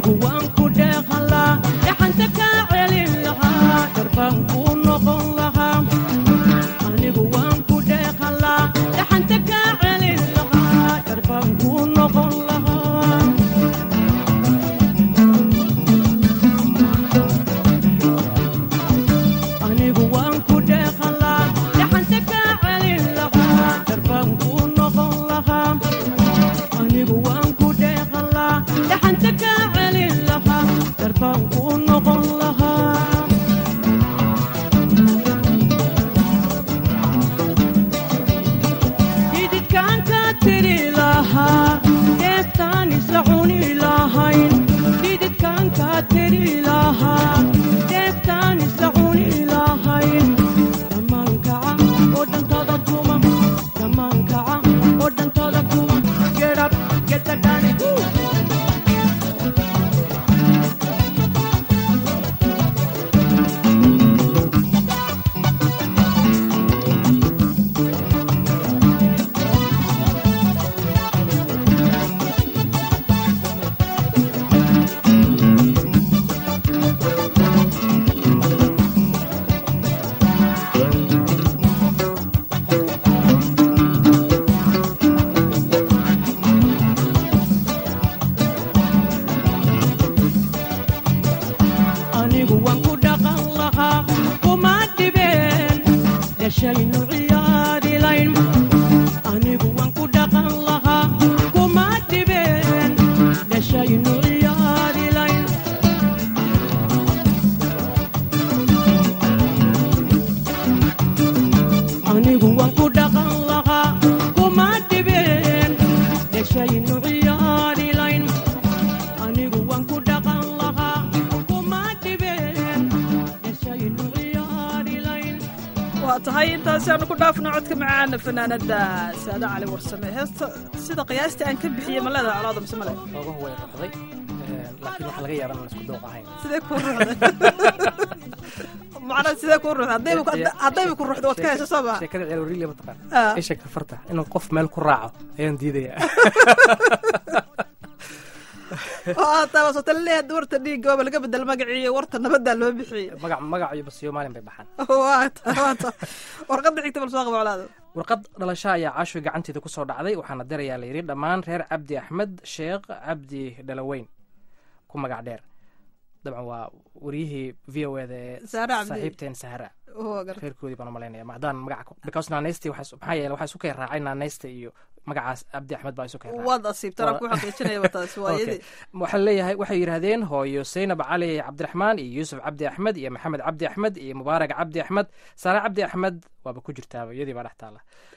anigu waan ku dheehan laa dhaxanta kaa celin lahaa darbaan kuu noqon lahaa anigu waan ku dheehan laa dhaxanta kaa celin lahaa darbaan kuu noqon lahaa anigu waan ku dheehan laa dhaxanta kaa celin lahaa darbaan kuu noqon lahaa anigu waan ku dheehan laa dhaxanta kaa celin lahaa darbaan kuu noqon lahaa hididkaan kaa tiri lahaa deeftaan isla cuni lahayn hididkaan kaa tiri lahaa deeftaan isla cuni lahayn dhammaan kaca oo dhantada tuma dhammaan kaca oo dhantada tuma get up get the dance Woo! anigu waan ku dhaqan lahaa kuma dhibeen dhashaynu ciyaadilayn anigu waan ku dhaqan lahaa kuma dhibeen dhashaynu ciyaadilayn anigu waan ku dhaqan lahaa kuma dhibeen dhashaynu ciyaadilayn anigu waan ku dhaqan lahaa kuma dhibeen dhashaynu ciyaadilayn waa tahay intaasi aanu ku dhaafno codka macaana fanaanada saada cali warsame heesta sida qiyaastii aan ka bixiyey ma leedahay colaada mise male xoogahu way ruxday laakiin waxaa laga yaaba inaan isku dooq ahayn sidee kuu ruuxday macnaa sidee kuu ruuxday haddayba ku- haddayba ku ruuxdo waad ka hesho soo maa sheekada ceelwariile mataqaan Ah. isha kafarta inuu qof meel ku raaco ayaan diidayaa oo aad taabasoota leeyahay warta dhiigga waaba laga bedel magaciiyo warta nabaddaa loo bixiyey magac magac iyo basiyo maalin bay baxaan waa ta waa ta warqadda xigta bal soo qaba colaada warqad dhalasho ayaa caashoy gacanteeda ku soo dhacday waxaana dirayaa la yidhi dhammaan reer cabdi axmed sheekh cabdi dhalaweyn ku magac dheer dabcan waa waryihii v o eda ee Sahra Cabdi. saaxiibteen sahra waa garta reerkoodii baan umalaynaya maadaan magaca ku- because naanaysti waxaa maxaa yeele waxaa isu kay raacay naanaysta iyo magacaas cabdi axmed baa isu kay raacay waad asiibtana ku xaqiijinayaba taasi waa Okay. iyadii waxaa leeyahay waxay yidhaahdeen hooyo saynab cali cabdiraxmaan iyo yuusuf cabdi axmed iyo maxamed cabdi axmed iyo mubaarak cabdi axmed saare cabdi axmed waaba ku jirtaaba iyadii baa dhex taala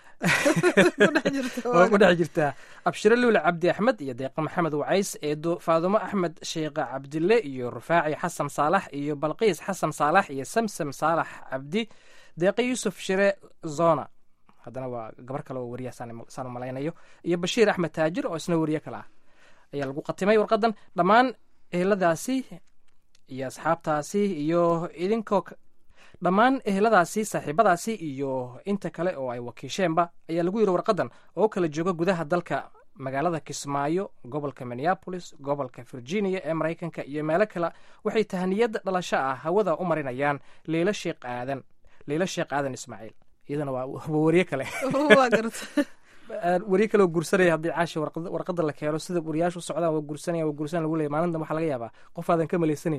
ku dhex jirta waa ku dhex jirtaa abshiro luule cabdi axmed iyo deeqa maxamed wacays eedo faadumo axmed sheekha cabdille iyo rufaaci xasan saalax iyo balqiis xasan saalax iyo samsam saalax cabdi deeqa yuusuf shire zona haddana waa gabar kale oo wariya saan saan u malaynayo iyo bashiir axmed taajir oo isna wariye kale ah ayaa lagu qatimay warqadan dhammaan eheladaasi iyo asxaabtaasi iyo idinkoo k- dhammaan eheladaasi saaxiibadaasi iyo inta kale oo ay wakiisheenba ayaa lagu yidhi warqadan oo kala jooga gudaha dalka magaalada kismaayo gobolka minneapolis gobolka virginia ee maraykanka iyo meelo kale waxay tahaniyad dhalasho ah hawada u marinayaan leylo sheekh aadan leylo sheekh aadan ismaaciil iyadana waa waa wariye kale waa garta wariye kale oo gursanaya haddii caashi warqad- warqada la keeno sida wariyaashu u socdaan waa gursanaya waa gursanaya lagu leeyahy maalintan waxaa laga yaabaa qof aadan ka malaysanin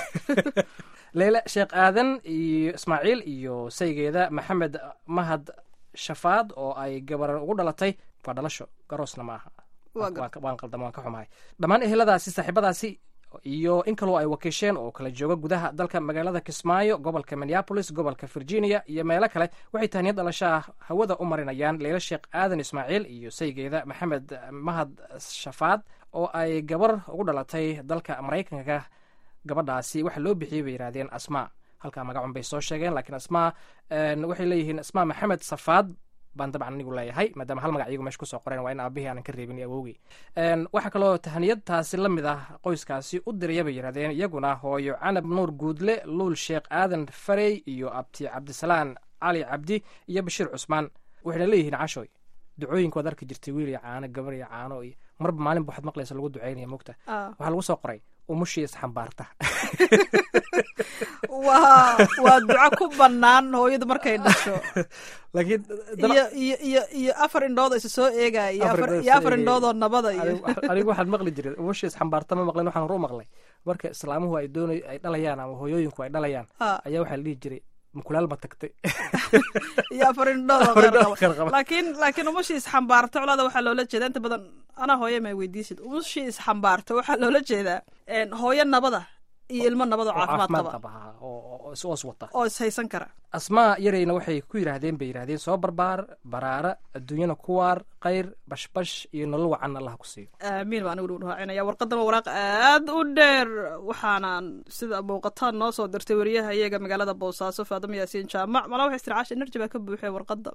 leyle sheekh aadan iyo ismaaciil iyo saygeeda maxamed mahad shafaad oo ay gabar ugu dhalatay waa dhalasho garoosna ma aha Waa Waan- waan qaldama waan ka xumahay dhammaan eheladaasi saaxiibadaasi iyo in kaloo ay wakiisheen oo kala jooga gudaha dalka magaalada kismaayo gobolka minneapolis gobolka virginia iyo meelo kale waxay tahniyad dhalasho ah hawada u marinayaan leyla sheekh aadan ismaaciil iyo saygeeda maxamed mahad shafaad oo ay gabar ugu dhalatay dalka maraykanka gabadhaasi waxa loo bixiyey bay yidhahdeen asmaa halkaa magacun bay soo sheegeen laakiin asmaa een, waxay leeyihiin asmaa maxamed safaad baan dabcan anigu leeyahay maadaama hal magac iyagu meesha kusoo qoreen waa in aabihii aanan ka reebin iyo awowgii Een, waxaa kaloo tahaniyadtaasi la mid ah qoyskaasi u diraya bay yidhahdeen iyaguna hooyo canab nuur guudle luul sheekh aadan farey iyo abti cabdisalaan cali cabdi iyo bashiir cusmaan waxayna leeyihiin cashoy ducooyinka waad arki jirtay wiil iyo caano gabar iyo caano iyo marba maalinba waxaad maqlaysa lagu ducaynaya mogta Ah. waxaa lagu soo qoray umushii isxambaarta waa waa duco ku banaan hooyadu markay dhasho laakiin daba- iyo iyo iyo iyo afar indhood oo isa soo eegaya iyo Afar afar indhood iyo soo afar eegaya. indhood oo nabada iyo anigu- anigu waxaan maqli jiray umushii isxambaarta ma maqlin waxaan horu maqlay marka islaamuhu ay doonay ay dhalayaan ama hooyooyinku ay dhalayaan Ha. ayaa waxaa la dhihi jiray mukulaal ma tagtay iyo afar indhood oo Afar kheyr indhood oo kheyr qaba qaba. laakiin laakiin umushii isxambaarta colaada waxaa loola jeeda inta badan anaa hooye ma weydiisid umushii isxambaarta waxaa loola jeedaa een, hooyo nabada iyo ilmo nabada oo oo caafimaad caafimaad qaba qaba ha, oo oo is oos wata oo ishaysan kara asmaa yarayna waxay ku yidhaahdeen bay yidhahdeen soo barbaar baraara adduunyana ku waar khayr bashbash iyo nolol wacan allah ku siiyo aamiin baan anigu raacinaya warqadan waa waraaq aad u dheer waxaanaan sida muuqataan noo soo dirtay wariyaha iyaga magaalada boosaaso faadamo yaasiin jaamac malaa waxay istircaasha energy baa ka buuxee warqada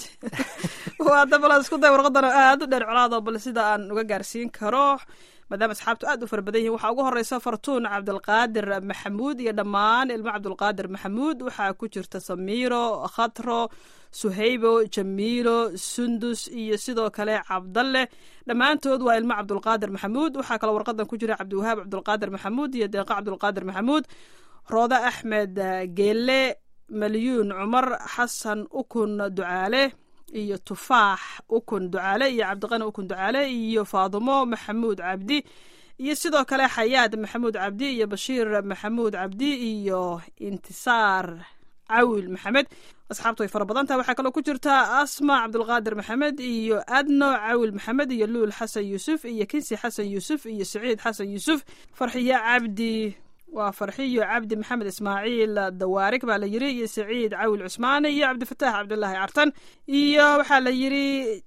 waada bal isku day warqadan oo aad u dheer colaado bal sida aan uga gaarsiin karo maadaama asxaabtu aad u fara badan yihiin waxaa ugu horeysa fartuun cabdilqaadir maxamuud iyo dhammaan ilmo cabdulqaadir maxamuud waxaa ku jirta samiiro khatro suhaybo jamiilo sundus iyo sidoo kale cabdalle dhammaantood waa ilmo cabdulqaadir maxamuud waxaa kaloo warqadan ku jira cabdiwahaab cabdulqaadir maxamuud iyo deeqa cabdulqaadir maxamuud rooda axmed eh, geele malyuun cumar xasan ukun ducaale iyo tufaax ukun ducaale iyo cabdiqani ukun ducaale iyo faadumo maxamuud cabdi iyo sidoo kale xayaad maxamuud cabdi iyo bashiir maxamuud cabdi iyo intisaar cawil maxamed asxaabtu way fara badan tahay waxaa kaloo ku jirta asma cabdulqaadir maxamed iyo adno cawil maxamed iyo luul xasan yuusuf iyo kinsi xasan yuusuf iyo siciid xasan yuusuf farxiye cabdi waa farxiyo cabdi maxamed ismaaciil dawaarig baa la yiri iyo saciid cawil cusmaane iyo cabdifataax cabdulaahi cartan iyo waxaa la yiri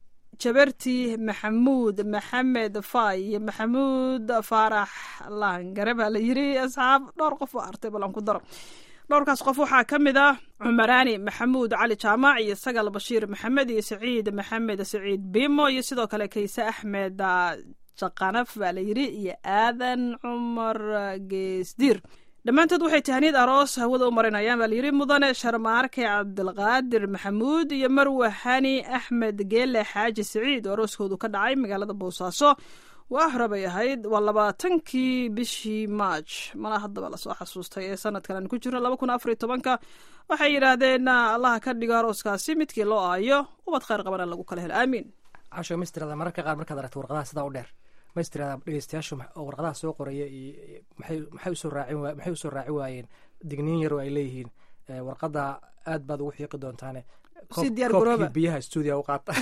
jabarti maxamuud maxamed fay iyo maxamuud faarax laangare baa la yiri asxaab dhowr qof oo artay balan ku daro dhowrkaas qof waxaa ka mid ah cumaraani maxamuud cali jaamac iyo sagal bashiir maxamed iyo saciid maxamed saciid bimo iyo sidoo kale kayse axmed ah, jaqanaf baa la yiri iyo aadan cumar ah, geesdiir dhammaantood waxay tahniid aroos hawada u marinayaan baa layiri mudane sharmaarke cabdilqaadir maxamuud iyo marwe hani axmed geele xaaji siciid oo arooskoodu ka dhacay magaalada boosaaso waa hore bay ahayd waa labaatankii bishii maaj malaa haddaba lasoo xasuustay ee sanadkan aan ku jirno laba kun afar iyo tobanka waxay yidhaahdeen allaha ka dhigo arooskaasi midkii loo aayo ubad khayr qabana lagu kala helo aamiin casho ma istirada mararka qaar markaad aragto warqadaha sidaa u dheer ma istirada dhegeystayaashu ma- oo warqadaha soo qoraya iyo iyo maxay maxay usoo raacin waa maxay usoo raaci waayeen digniin yar oo ay leeyihiin Eh, warqada aad baad ugu xiiqi doontaane Si diyaar garooba. biyaha stuudiga u qaata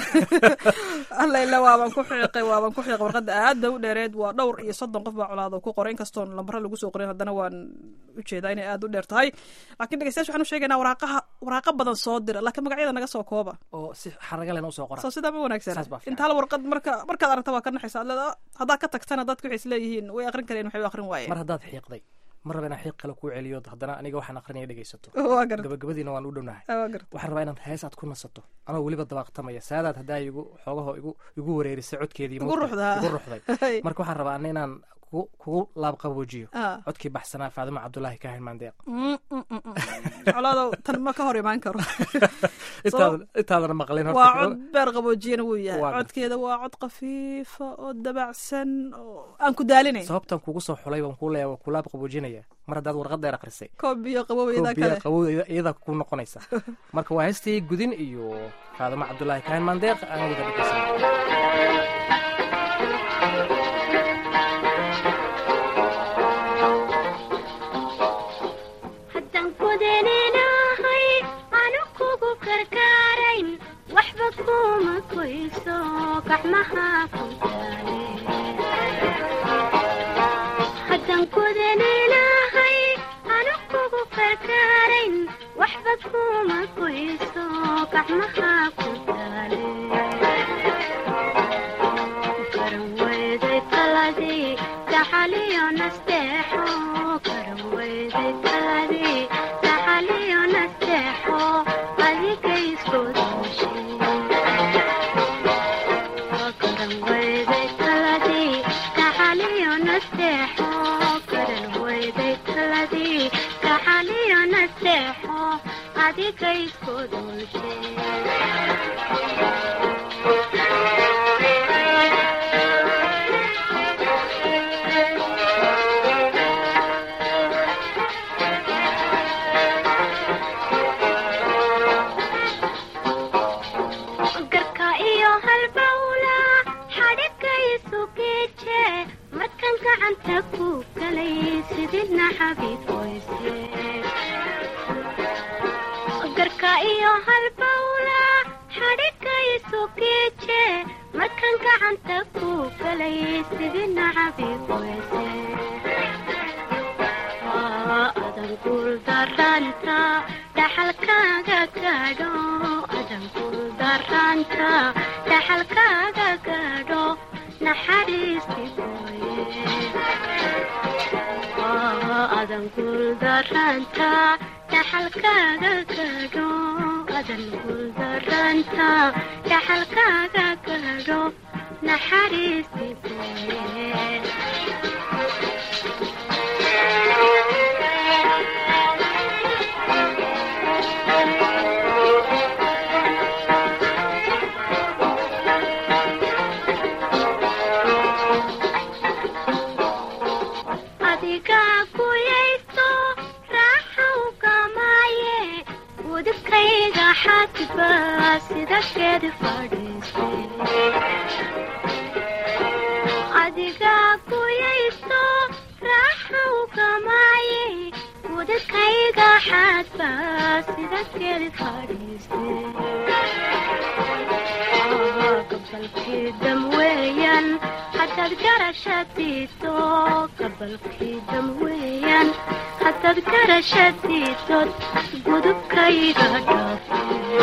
alla ila waaban ku xiiqay waaban ku xiiqay warqadda aad bay u dheereed waa dhowr iyo soddon qof baa colaado ku qoray inkastoon lambaro lagu soo qorin haddana waan ujeedaa inay aad u dheer tahay laakiin dhegeystayaasha waxaan u sheegaynaa waraaqaha waraaqa badan soo dira laakiin magacyada naga soo kooba oo si xaraga lena usoo qora soo sidaa ma wanaagsan Saas baa fiican. inta hal warqad marka markaad aragta waa ka naxaysa aad leedahay, haddaad ka tagtana dadka waxay isleeyihiin way aqrin kareen waxay u aqrin waayeen mar haddaad xiiqday mar raba inaan xiiq kale kuu celiyo haddana aniga waxaan aqrinaya dhegeysato waa garta gabagabadiina waan u dhownahay waa garta waxaan rabaa inaad hees aad ku nasato anoo weliba dabaaqtamaya saadaad haddaa igu xoogaho igu igu wareerisay codkeedii Igu moogtahay. ruxdaa. igu ruxday marka waxaan rabaa ana inaan kugu kugu laabqaboojiyo Ah. codkii baxsanaa faadimo cabdulaahi kaahin maandeeq Mm, mm, mm, mm. colaadow tan ma ka hor imaan karo intaadan intaadana maqlin horta waa cod beer qaboojiyana wuu yahay Waa garta. codkeeda waa cod khafiifa oo dabacsan oo aan ku daalinayn sababtan kugu soo xulay baan kuu leeya waa kulaab qaboojinaya mar haddaad warqad dheer akrisay koob biyo qaboweyda koob biyaa kale qabow iyadaa ku noqonaysa marka waa heestii gudin iyo faadimo cabdulaahi kaahin maandeeq aan wada dhegeysan haddaan kudaninahay anu kugu karkaarayn waxba kuma koyso gacmaha ku taale haddaan kudaninahay anu kugu karkaarayn waxba kuma koyso gacmaha ku taale karan weyday taladii taxaliyo nasteexo karan weyday taladii taxaliyo nasteexo adiga isku dooshay karan weyday taladii taxaliyo nasteexo karan weyday taladii taxaliyo nasteexo adiga isku dooshay sidina xabiib weyse garka iyo halbawla xadhiga isu geeje markan gacanta ku galay sidina xabiib weyse adan guuldaranta dhaxalkaaga gaadho adan guuldaranta dhaxalkaaga gaadho naxariisti mooye adan guuldaranta dhaxalkaaga gaadho adan guuldaranta dhaxalkaaga gaadho naxariisti mooye adigaa guyayso raaxaw gamaaye gudubkayga xadba sida geed fadhiiste adigaa guyayso raaxaw gamaaye gudubkayga xadba sida geed fadhiiste gabalkii dam weeyaan haddaad garashadiido gabalkii dam weeyaan haddaad garashadiidod gudubkayga dhaafe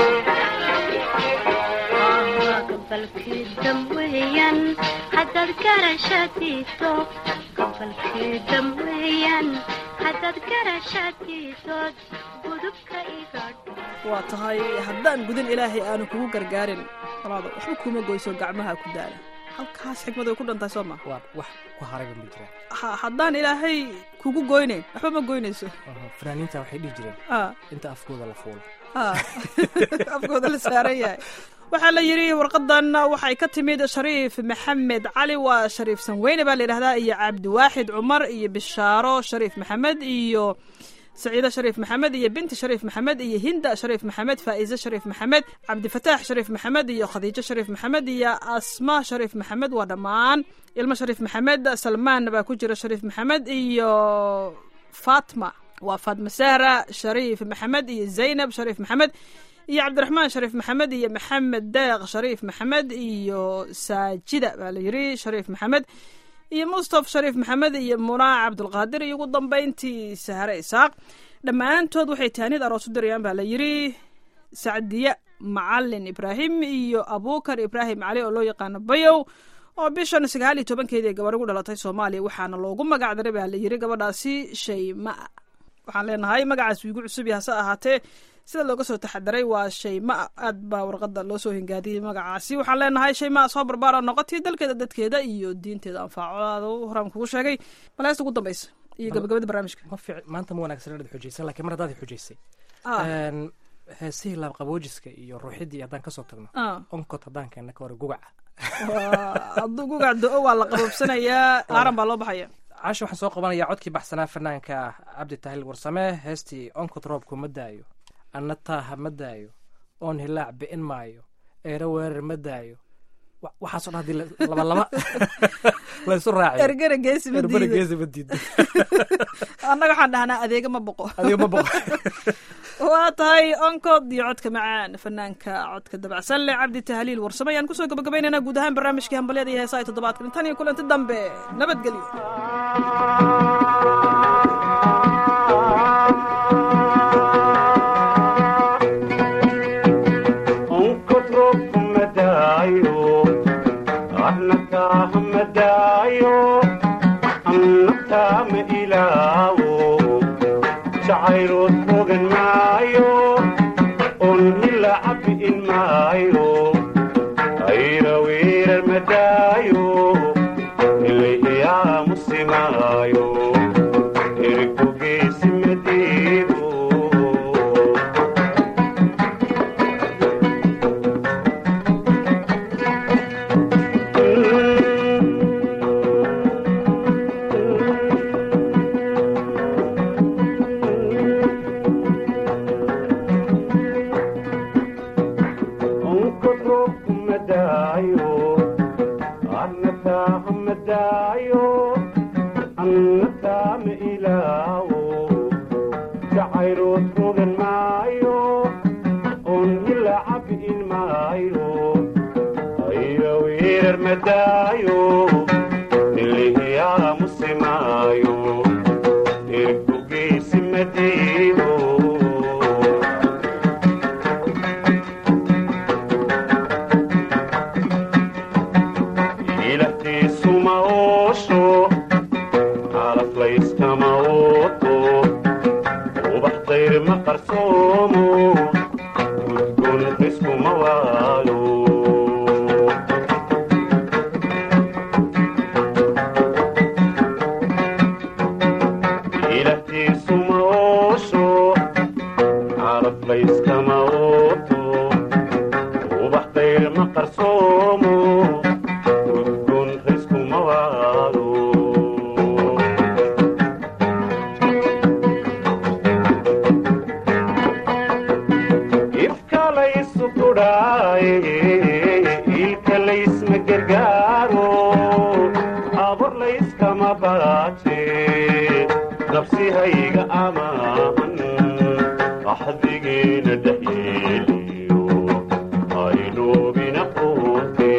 gabalkii dam weeyaan haddaad garashadiido gabalkii dam weeyaan haddaad garashadiidod gudubka iga dhaafe waa tahay haddaan gudin ilaahay aanu kugu gargaarin walaada waxba kuma goyso gacmaha ku daala halkaas xikmad way ku dhantahay soo ma waa wax ku harayba ma jiraan Ha- haddaan ilaahay kugu goynayn waxba ma goynayso Aha, fanaaniinta waxay dhihi jireen Ah, inta afkooda la fuulo ah. afkooda la saaran yahay waxaa la yidhi warqadan waxay ka timid shariif maxamed cali waa shariif sanweyne baa la yidhahdaa iyo cabdiwaaxid cumar iyo bishaaro shariif maxamed iyo saciide shariif maxamed iyo binti shariif maxamed iyo hinda shariif maxamed faa'ize shariif maxamed cabdifataax shariif maxamed iyo khadiijo shariif maxamed iyo asma shariif maxamed waa dhammaan ilmo shariif maxamed salmaan baa ku jira shariif maxamed iyo fatma waa fatma sahra shariif maxamed iyo zaynab shariif maxamed iyo cabdiraxmaan shariif maxamed iyo maxamed deeq shariif maxamed iyo saajida baa la yidhi shariif maxamed iyo mustaf shariif maxamed iyo munaa cabdulqaadir iyo ugu dambayntii sahre isaaq dhammaantood waxay taanid aroos u dirayaan baa la yidhi sacdiye macalin ibraahim iyo abuukar ibraahim cali oo loo yaqaano bayow oo bishan sagaal iyo tobankeedii gabar ugu dhalatay soomaaliya waxaana loogu magac daray baa la yidhi gabadhaasi shaymaa waxaan leenahay magacaas igu cusub yahay hase ahaatee sida looga soo taxadaray waa shaymaa aad baa warqada loo soo hingaadiyey magacaasi waxaan leenahay shaymaa soo barbaara noqotii dalkeeda dadkeeda iyo diinteeda anfaacodaada horaan kugu sheegay bal heesta ugu dambaysa iyo gabagabada barnaamijka ma fiic maanta ma wanaagsan inaad xujaysan laakiin mar haddaad xujaysay Ah. Een, heesihii laabqaboojiska iyo ruuxidii haddaan kasoo tagno Ah. onkod haddaan keenna ka hore gugaca Waa- hadduu gugac do-o waa la qaboobsanayaa aaran baa loo baxaya caasha waxaan soo qabanayaa codkii baxsanaa fanaanka cabdi tahil warsame heestii onkod roobku ma daayo anna taaha ma daayo oon hilaac bi'in maayo eero weerar ma daayo Wa- waxaasoo dhan haddii la- laba laba laysu raaciyo ergana geesi ma erbana diido geesi ma diido annaga waxaan dhahnaa adeega ma boqo adiga ma boqo waa tahay onkod iyo codka macaan fanaanka codka dabacsan leh cabdi tahliil warsame ayaan kusoo gabagabaynaynaa guud ahaan barnaamijkii hambalyada iyo heesaha toddobaadkan tan iyo kulanti dambe nabadgelyo onkod roobku ma daayo annataah ma daayo annataa ma ilaawo jacaylood fogan maayo on hila cabi'in maayo ayra weerar ma daayo ilahiyaa musimaayo ergo geesi ma diido ayrood fogan maayo oon hila cabbi'in maayo ayo weerar madaayo nilihiyaa musimaayo ergogeysi madiido ilahtiisuma oosho calaflayskama ooto ubax dayr ma qarsoomo gudgoon riskuma waayo ilahtiisuma oosho calaflayskama ooto ubax dayr ma qarsoomo gudgoon riskuma waayo ifka laysu kudhaaye ilka laysma gargaaro abur layskama baaje nafsihayga amaahan axdigeena dhexyeeliyo aynoobina quute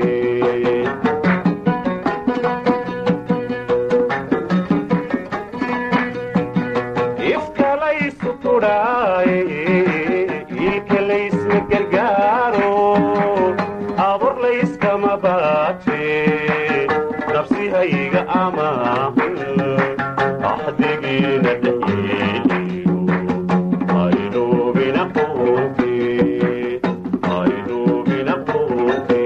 ifka laysu kudhaaye ilka laysma gargaaro abur layskama baaje nafsihayga amaahan axdigiina dhexyeeliyo aynoobina quute aynoobina quute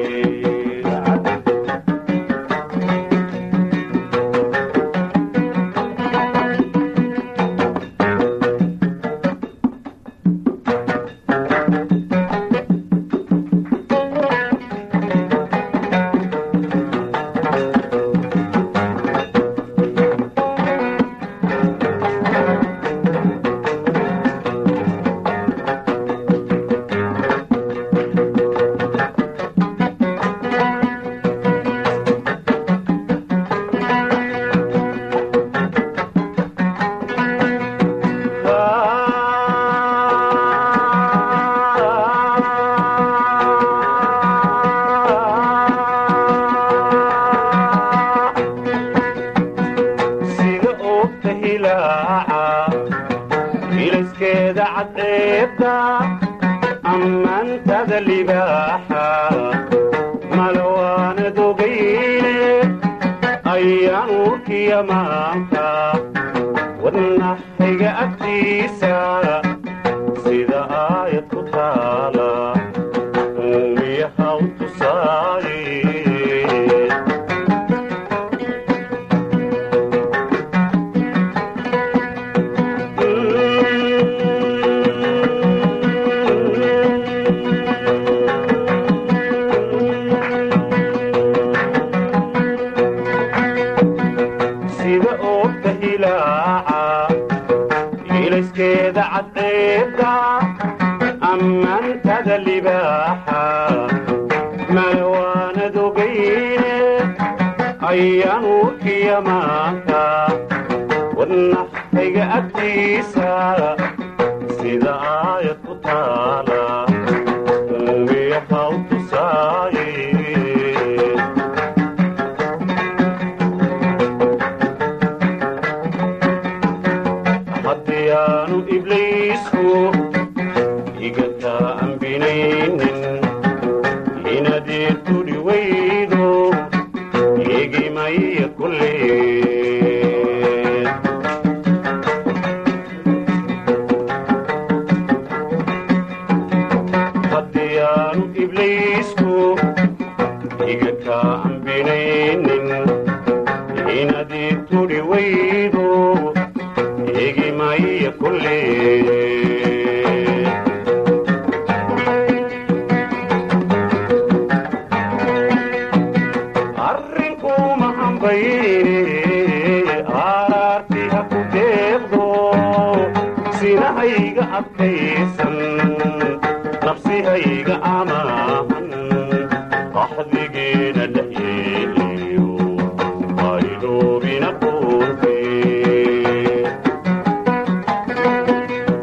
sida oogta hilaaca ilayskeeda cadceebta ammaantada libaaxa malawaanad ogayne ayaan urkiya maanta wadnaxayga agtiisa sida aayad ku taala uumiyaha u tusaaye sida oogta hilaaca ilayskeeda cadceebta ammaantada libaaxa malawaanad ogayne ayaan urkiya maanta wadnaxayga agtiisa sida aayad ku taala uumiyaha u tusaaye haddii aanu ibliisku igataa ambinaynin inadeed tudhi weydo eegimaya kulleed haddii aanu ibliisku igataa ambinaynin inadeed tudhi weydo eegimaya kulleed arrinkuma hambayne aaraarti ha ku deeqdo sinahayga adkaysan nafsihayga amaahan qaxdigeena dhexyeeliyo aydoobina quurte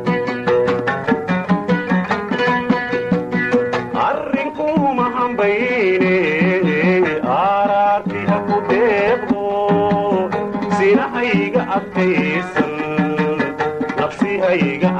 gabigayga